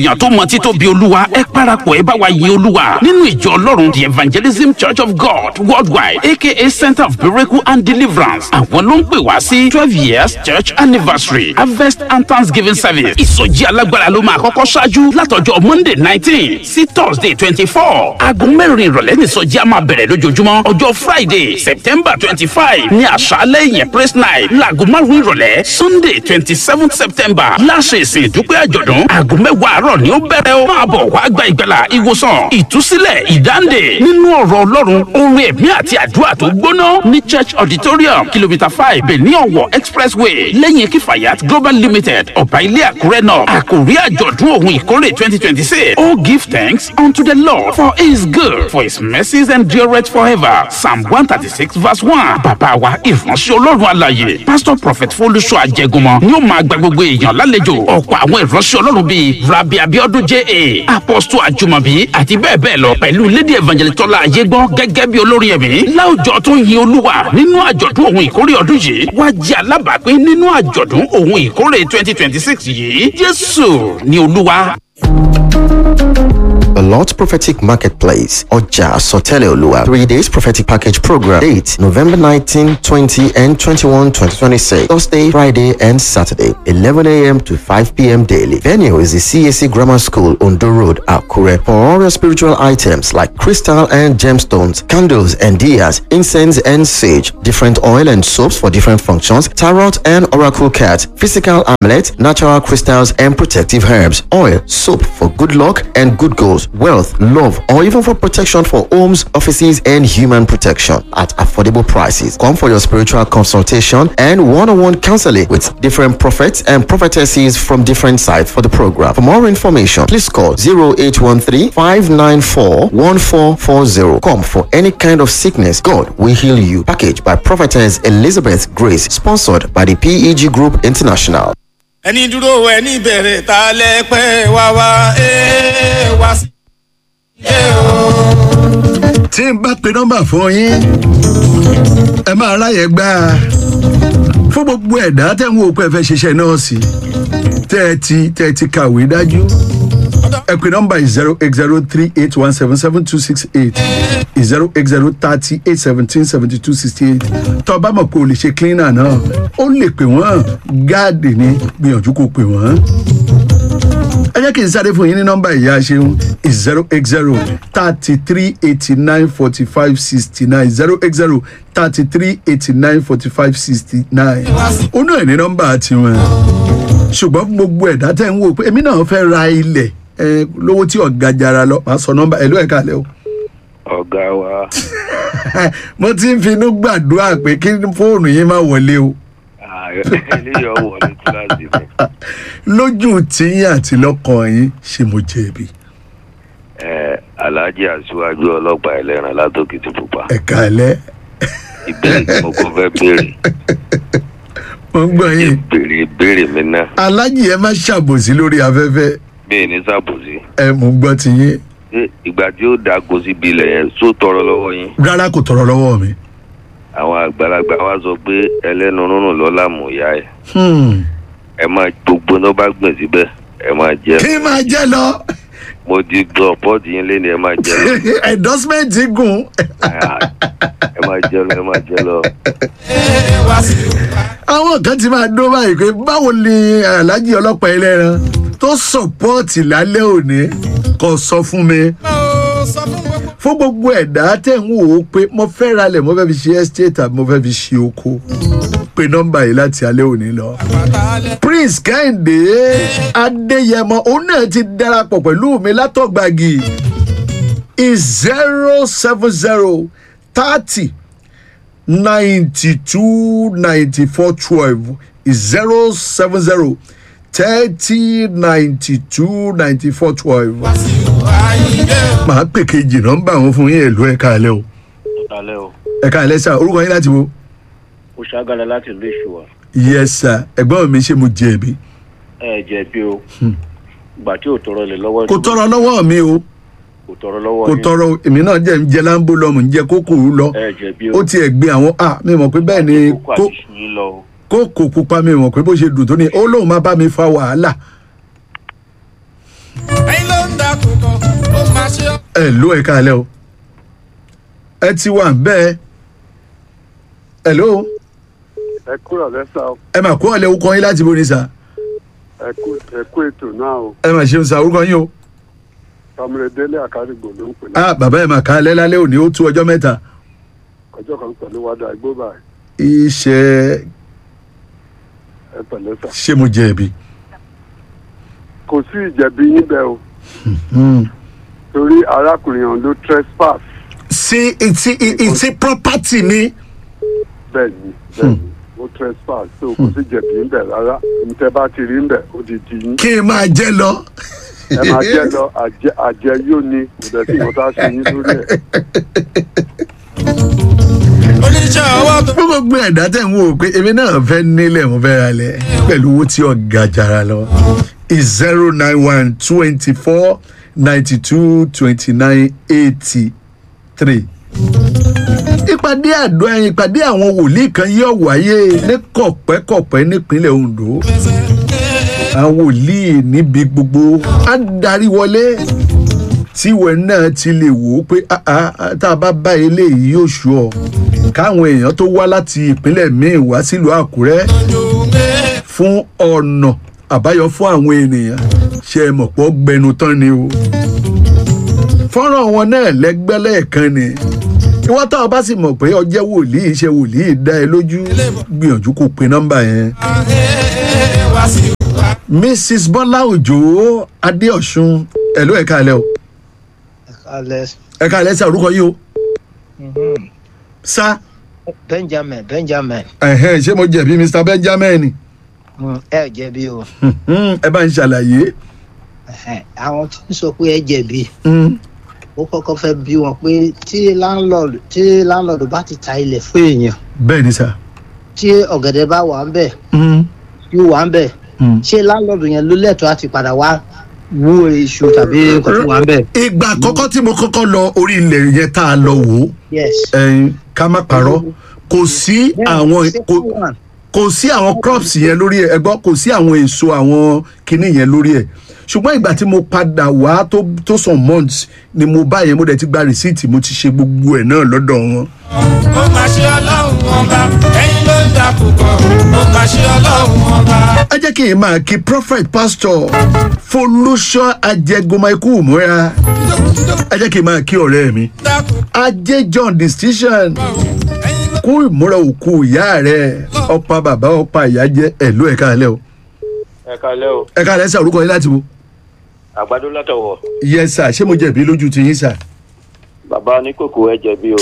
èèyàn tó mọ títóbi olúwa ẹ parapọ̀ ẹ bá wa yin olúwa nínú ìjọ ọlọ́run the evangelism church of god worldwide aka center of miracle and deliverance àwọn ló ń pè wá sí twelve years church anniversary harvest and thanksgiving service ìsọjí alágbára ló máa kọ́kọ́ ṣáájú látọjọ́ monday nineteen sí thursday twenty four aago mẹ́rin ìrọ̀lẹ́ nìsọjí a máa bẹ̀rẹ̀ lójoojúmọ́ ọjọ́ friday september twenty five ní àṣálẹ́ yẹn praise night láago márùn-ún ìrọ̀lẹ́ sunday twenty seven september láṣẹ ìsìn ìdúpẹ́ àjọ̀dún aago mẹ́wàá àárọ̀ ni ó bẹ̀rẹ̀ o máa bọ̀ wá gba ìgbàlà ìwòsàn ìtúsílẹ̀ ìdáǹdè nínú ọ̀rọ̀ ọlọ́run orin ẹ̀mí àti àdúrà tó gbóná ní church auditorium kìlómítà five benin ọ̀wọ̀ expressway lẹ́yìn kifayat global limited ọ̀bà ilé àkúrẹ́ náà àkòrí àjọ̀dún òun ìkórè twenty twenty six oh give thanks unto the lord for he is good for his mercies endureth forever psalm one thirty six verse one bàbá wa ìránṣẹ́ ọlọ́run àlàyé pastor prophet folúṣọ àjẹgúnmọ́ ni ó máa gba gbogbo èèyàn lálejò ọ̀pọ̀ àwọn ìránṣẹ́ ọlọ́run bíi rabi abiodun ja apostle ajumabi àti bẹ́ẹ̀ bẹ́ẹ̀ lọ pẹ̀lú lady evangelist tọ́lá ayégbọ́n gẹ́gẹ́ bí olórin ẹ̀mí láwùjọ tó yin olúwa nínú àjọ̀dún òun ìkórè ọdún yìí wá jẹ́ alábàápín nínú àjọ̀dún òun ìkórè twenty twenty six yìí jésù ni olúwa. The Lord's Prophetic Marketplace, Oja Sotele Olua. Three days prophetic package program. Date November 19, 20, and 21, 2026. Thursday, Friday, and Saturday, 11 a.m. to 5 p.m. daily. Venue is the CAC Grammar School, Ondo Road, Akure. For all your spiritual items like crystal and gemstones, candles and diyas, incense and sage, different oil and soaps for different functions, tarot and oracle cards, physical amulet, natural crystals, and protective herbs, oil, soap for good luck and good goals wealth, love, or even for protection for homes, offices, and human protection at affordable prices. Come for your spiritual consultation and one on one counseling with different prophets and prophetesses from different sites for the program. For more information, please call 0813 594 1440. Come for any kind of sickness, God will heal you. Package by Prophetess Elizabeth Grace, sponsored by the PEG Group International. ẹni dúró ẹni bẹ̀rẹ̀ ta lẹ pẹ́ wá wá ẹ wá sí. tí n bá pe nọ́mbà fún yín ẹ máa ráyè gbá a fún gbogbo ẹ̀dá tẹ̀ ń wò pé ẹ fẹ́ ṣiṣẹ́ nọ́ọ̀sì tẹ́ ẹ ti tẹ́ ẹ ti kàwé dájú ẹ pe nọ́mbà zero eight zero three eight one seven seven two six eight zero eight zero thirty eight seventeen seventy two sixty eight tó o bá mọ̀ pé o lè ṣe cleaner náà ó lè pè wọ́n gáàdì ní gbìyànjú kó pè wọ́n ẹ jẹ́ kí n sáré fún yín ní nọ́mbà ìyá ṣeun zero eight zero thirty three eighty nine forty five sixty nine zero eight zero thirty three eighty nine forty five sixty nine ó náà ní nọ́mbà tiwọn ṣùgbọ́n fún gbogbo ẹ̀dá tẹ̀ ń wò pé èmi náà fẹ́ ra ilẹ̀ ẹ lówó tí ọ̀gá jara lọ màá sọ nọ́mbà ẹ̀ ló ẹ̀ kalẹ̀ o. ọ̀gá wa mo ti ń finú gbàdúrà pé kí fóònù yín má wọlé o eléyìí ọwọ́ ní kíláàsì mi lójú tíyín àti lọ́kàn yín ṣe mo jẹ̀bi ẹ alhaji aṣíwájú ọlọ́pàá ẹlẹ́ran látòkìtì pupa ẹ̀ka ẹ̀lẹ́ ìbéèrè tí mo kọ́ fẹ́ béèrè mo ń gbọ́ yín ìbéèrè ìbéèrè mi náà alájì ẹ má ṣàbòsí lórí afẹ́fẹ́ bẹ́ẹ̀ ní sàbòsí ẹ mo ń gbọ́ tiyín ṣé ìgbà tí ó dago síbi ilẹ̀ yẹn só tọrọ lọ́wọ́ yín rárá kò tọrọ lọ́wọ́ mi. àwọn àgbàlagbà wa sọ pé ẹlẹ́nu rúnrún lọ́la mú ìyá ẹ̀ Hmm. ẹ máa gbogbo tó bá gbìn síbẹ̀ ẹ máa jẹ kí n máa jẹ́ lọ mo ti gbọ́ pọ́ọ̀tì yín lé ní ẹ máa jẹ lọ endorsement gùn ẹ máa jẹ lọ ẹ máa jẹ lọ. àwọn kan ti máa dó báyìí pé báwo ni alájì ọlọ́pàá ẹlẹ́ran tó sọ̀pọ́ọ̀tì lálẹ́ òní kò sọ fún mi fún gbogbo ẹ̀dá tẹ̀ ń wò ó pé mo fẹ́ ralẹ̀ mo fẹ́ fi ṣe estate àbí mo fẹ́ fi ṣe oko pe nọ́mbà yìí láti alẹ́ òní lọ. prince kẹ́hìndé adéyẹmọ òun náà ti darapọ̀ pẹ̀lú mi látọ̀gbàgì zero seven zero thirty ninety two ninety four twelve zero seven zero thirty ninety two ninety four twelve. màá pè kejì nọ́mbà wọn fún yín èlò ẹ̀ka alẹ́ o alẹ́ o ẹ̀ka alẹ́ sà orúkọ yín láti wo. mo ṣàgàlà láti ìlú ìṣùwà yes sir ẹ̀gbọ́n mi ṣe mo jẹ̀bi. ẹ jẹ̀bi o ìgbà tí ò tọrọ lè lọ́wọ́ kò tọrọ lọ́wọ́ mi o kò tọrọ lọ́wọ́ kò yín. tọrọ èmi náà jẹ́ ń jẹ láńbó lọ mò ń jẹ kókò lọ ẹ jẹ̀bi o ó tiẹ̀ gbé àwọn a mi mọ̀ pé bẹ́ẹ̀ ni kókó kó àti iṣu yín lọ o. kókò pupa mi mọ̀ pé bó ṣe dùn tó ní ó lóun máa bá mi fa wàhálà dákúkọ ó máa ṣe ọ́. ẹ ló ẹ káalẹ́ o ẹ ti wà bẹ́ẹ̀ ẹ ló ẹ kúrò lẹ́sà o ẹ mà kó ọ̀lẹ́ orúkọ yín láti bóni sa ẹ kú ẹ kú ètò náà o ẹ mà ṣeun sa orúkọ yín o tọmọdé délé àkárìgbò ló ń pè ní ah bàbá ẹ mà káalẹ́ lálẹ́ òní ó tú ọjọ́ mẹ́ta ọjọ́ kan pẹ̀lú wádà igbó báyìí iṣẹ́ ẹ pẹ̀lẹ́ sà ṣé mo jẹ̀bi kò sí ìjẹ̀bi yín bẹ́ẹ̀ o Hmm. torí arákùnrin ọ̀hún ló trespass sí ìtì ìtì property mi bẹ́ẹ̀ ni bẹ́ẹ̀ ni ó trespass so kò sí ìjẹ̀bi yín bẹ́ẹ̀ rárá ntẹ́ bá ti rí ń bẹ̀ ó di di yín kí n máa jẹ lọ. ẹ máa jẹ́ lọ àjẹ àjẹ yóò ní kò dẹ̀ tí mo tá a ṣe yín lórí ẹ̀ oníṣẹ́ ọwọ́ tó. fún gbogbo ẹ̀dá tẹ̀ ń wò pé èmi náà fẹ́ nílẹ̀ mo fẹ́ ralẹ̀ pẹ̀lú owó tí ọ̀gá jara lọ is zero nine one twenty four ninety two twenty nine eighty three. ìpàdé àdó ẹyin ìpàdé àwọn wòlíì kan yóò wáyé ní kọ̀pẹ́kọ̀pẹ́ nípínlẹ̀ Ondo àwọn wòlíì níbi gbogbo á darí wọlé tíwẹ̀ náà ti lè wò ó pé "Ah, ah, ah, tá a bá bá eléyìí yóò ṣù ọ́ káwọn èèyàn tó wá láti ìpínlẹ̀ míì wá sílùú Àkúrẹ́ fún ọ̀nà àbáyọ fún àwọn ènìyàn ṣe é mọ̀ pọ̀ gbẹnu tán ni o fọ́nrán wọn náà lẹ́gbẹ́ lẹ́ẹ̀kan ni ìwọ́n tó o bá sì mọ̀ pé ọjẹ́ wòlíì ṣe wòlíì dá ẹ lójú gbìyànjú kó pe nọ́mbà yẹn. wá sí wa. Mrs Bọ́lá Òjó Adéọ̀sùn ẹ̀lú ẹ̀ka alẹ́ o alẹ ẹ̀ka alẹ́ sí orúkọ yìí o sá benjamin benjamin ẹ̀hẹ́n, ṣé mo jẹ̀bi Mr Benjamin mm, ẹ jẹ̀bi o Hmm, ẹ bá ń ṣàlàyé. Ẹhẹ́n, àwọn tí ń sọ pé ẹ jẹ̀bi Hmm, ó kọ́kọ́ fẹ́ bí wọn pé tí landlord tí landlord bá ti ta ilẹ̀ fún èèyàn bẹ́ẹ̀ ni sá. tí ọ̀gẹ̀dẹ̀ bá wà ń bẹ̀ Hmm, yóò wà ń bẹ̀ hmm. ṣé landlord yẹn ló lẹ́tọ̀ọ́ àti padà wá wú iṣu tàbí nǹkan tó wà ń bẹ̀. ìgbà àkọ́kọ́ tí mo kọ́kọ́ lọ orí ilẹ̀ yẹn tá a lọ wò ó yes. ẹ̀yin, ká má parọ́ kò sí àwọn kò kò sí àwọn crops yẹn lórí ẹ ẹgbọ́n kò sí àwọn èso àwọn kinní yẹn lórí ẹ ṣùgbọ́n ìgbà tí mo padà wá tó tó some months ni mo bá yẹn mo dẹ̀ ti gba rìsíìtì mo ti ṣe gbogbo ẹ̀ náà lọ́dọ̀ wọn. ó máa ṣe ọlọ́run ọba ẹ̀yin ló ń dákúkọ ó máa ṣe ọlọ́run ọba. ẹ jẹ́ kí n máa kí prophet pastor folúṣọ́ ajẹgọmọ ikú múra ẹ jẹ́ kí n máa kí ọ̀rẹ́ mi dákúkọ ajé john distinction ẹ̀yin ló kú ìmúra òkú ìyá rẹ̀ ọ̀pá bàbá ọ̀pá ìyá jẹ́ ẹ̀lú ẹ̀ka alẹ́ o ẹ kalẹ́ o ẹ̀ka alẹ́ sà orúkọ yín láti wo. àgbàdo látọ̀wọ̀ yẹ sà ṣé mo jẹ̀bi lójú ti yín sà. bàbá oníkòkò ẹ jẹ̀bi o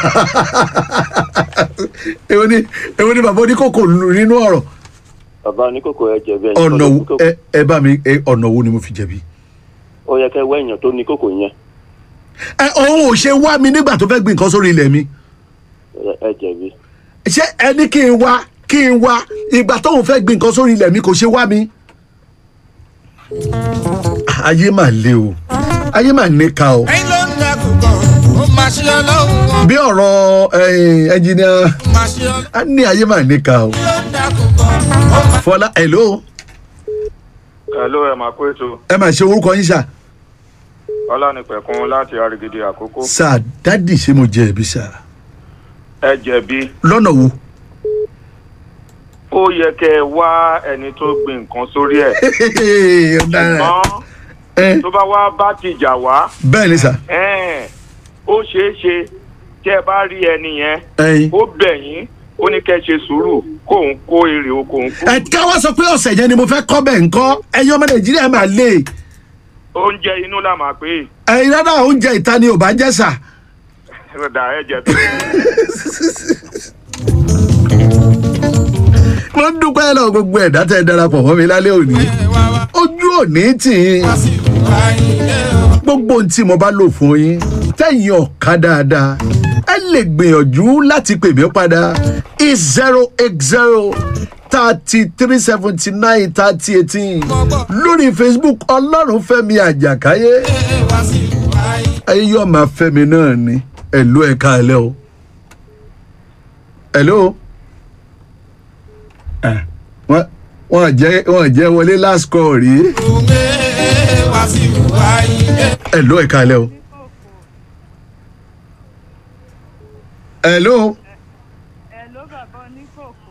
èwo ni èwo ni bàbá oníkókò lù nínú ọ̀rọ̀ bàbá oníkòkò ẹ jẹ̀bi ẹ̀yin ọ̀nà kọ́ ló wo ní kòkò. ẹ ẹ bá mi ẹ ọ̀nà wo ni mo fi jẹ̀bi. ó yẹ kẹ́ wẹ́ èèyàn tó ní kòkò yẹn ẹ òun ò ṣe wá mi nígbà tó fẹ́ gbin nǹkan sórí ilẹ̀ mi Ẹ- ẹ jẹ̀bi ṣé ẹni kí n wá kí n wá ìgbà tóun fẹ́ gbin nǹkan sórí ilẹ̀ mi kò ṣe wá mi. ayé mà le o ayé mà níka o ẹ̀yin ló ń dákúkọ ó máa ṣe ọlọ́run ọba bí ọ̀rọ̀ ẹnjìnìà ó máa ṣe ọlọ́run á ní ayé mà níka o. ló ń dákúkọ ó máa. fọlá hello Hello, ẹ máa kó ètò ẹ mà ṣe orúkọ yín sà ọlánìpẹ̀kun láti arigidi àkókò. sà dádì ṣé mo jẹ̀bi sà ẹ jẹ̀bi lọ́nà wo. ó yẹ kẹ́ ẹ wá ẹni tó gbin nǹkan sórí ẹ̀ ọ̀daràn ṣùgbọ́n ẹ tó bá wá bá tìjà wá bẹ́ẹ̀ ni sà ẹ̀ẹ́n, ó ṣeé ṣe tí ẹ bá rí ẹni yẹn ẹyin. ó bẹ̀ yín ó ní kẹ́ ẹ ṣe sùúrù kóun kó èrè oko òun kú. ẹ káwá sọ pé ọ̀sẹ̀ yẹn ni mo fẹ́ kọ́ bẹ̀ ńkọ́ ẹ̀yin ọmọ nàìjíríà máa lé oúnjẹ inú là máa pè ẹ̀yin rárá oúnjẹ ìta ni ò bá jẹ́ sà. é dà ẹ jẹ̀bi. wọ́n dúpẹ́ lọ gbogbo ẹ̀dá tẹ́ ẹ darapọ̀ mọ́ mi lálẹ́ òní ojú òní tì í gbogbo ohun tí mo bá lò fún yín tẹ̀yìn ọ̀ka dáadáa ẹ lè gbìyànjú láti pè mí padà is zero eight zero thirty three seventy nine thirty eighteen lórí facebook ọlọ́run fẹ́mi àjàkáyé ayé yóò máa fẹ́mi náà ni ẹ̀lú ẹ̀ka ẹ̀lẹ́ o ẹ̀lú wọ́n wọ́n jẹ́ wọ́n jẹ́ wọlé last call rí. wàsíù àyíndé. ẹ ló ẹ̀ka alẹ́ o. ẹ ló. Hello bàbá oníkòkò.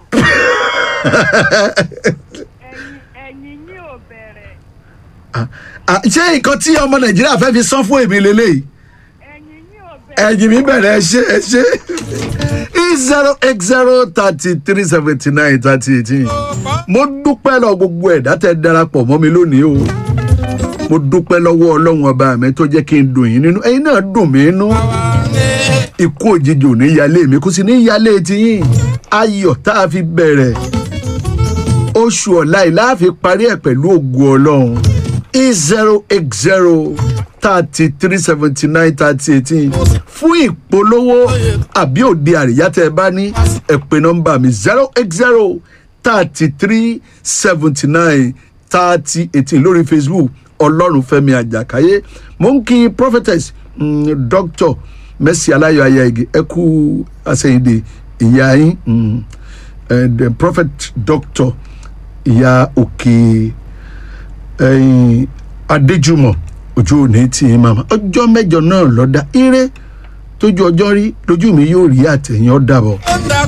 ẹ̀yin yín ò bẹ̀rẹ̀. ṣé nǹkan tí ọmọ nàìjíríà fẹ́ fi san fún èmi lélẹ́yìí ẹ̀yìn mi bẹ̀rẹ̀ ẹ ṣe ẹ ṣe e zero eight zero thirty three seventy nine thirty eighteen mo dúpẹ́ lọ gbogbo ẹ̀dá tẹ darapọ̀ mọ́ mi lónìí o mo dúpẹ́ lọ́wọ́ ọlọ́run ọba mi tó jẹ́ kí n dùn yín nínú ẹ̀yin náà dùn mí nínú ikú òjijì ò ní yálé mi kò sì ní yálé tiyín ayọ̀ tá a fi bẹ̀rẹ̀ oṣù ọ̀la yìí láàfin parí ẹ̀ pẹ̀lú ògùn ọlọ́run e zero eight zero thirty three seventy nine thirty eighteen fún ìpolówó àbí òde àríyá tẹ ẹ bá ní ẹ pè nọmba mi zero eight zero thirty three seventy nine thirty eighteen lórí facebook ọlọ́runfẹ́mi àjàkáyé mo ń kí prophetess mm, doctor mercy aláyọ̀ ayáigi ẹ kú àsẹ̀yìndè ìyá yín mm, eh, the prophet doctor ìyá òkè ẹ̀yìn adéjúmọ̀ ojú òní tí ì máa ọjọ́ mẹ́jọ náà lọ́dá ire tójú ọjọ́ rí lójú mi yóò rí àtẹ̀yìn ọ̀dàbọ̀.